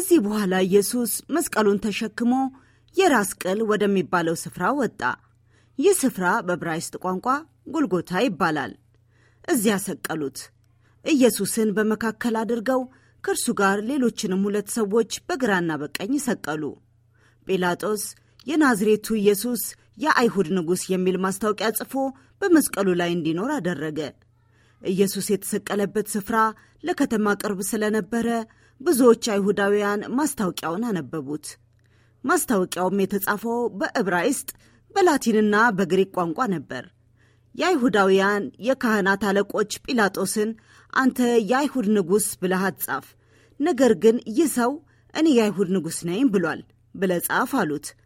ከዚህ በኋላ ኢየሱስ መስቀሉን ተሸክሞ የራስ ቅል ወደሚባለው ስፍራ ወጣ። ይህ ስፍራ በዕብራይስጥ ቋንቋ ጎልጎታ ይባላል። እዚያ ሰቀሉት። ኢየሱስን በመካከል አድርገው ከእርሱ ጋር ሌሎችንም ሁለት ሰዎች በግራና በቀኝ ሰቀሉ። ጲላጦስ የናዝሬቱ ኢየሱስ የአይሁድ ንጉሥ የሚል ማስታወቂያ ጽፎ በመስቀሉ ላይ እንዲኖር አደረገ። ኢየሱስ የተሰቀለበት ስፍራ ለከተማ ቅርብ ስለነበረ ብዙዎች አይሁዳውያን ማስታወቂያውን አነበቡት። ማስታወቂያውም የተጻፈው በዕብራይስጥ በላቲንና በግሪክ ቋንቋ ነበር። የአይሁዳውያን የካህናት አለቆች ጲላጦስን አንተ የአይሁድ ንጉሥ ብለህ አትጻፍ፣ ነገር ግን ይህ ሰው እኔ የአይሁድ ንጉሥ ነኝ ብሏል ብለህ ጻፍ አሉት።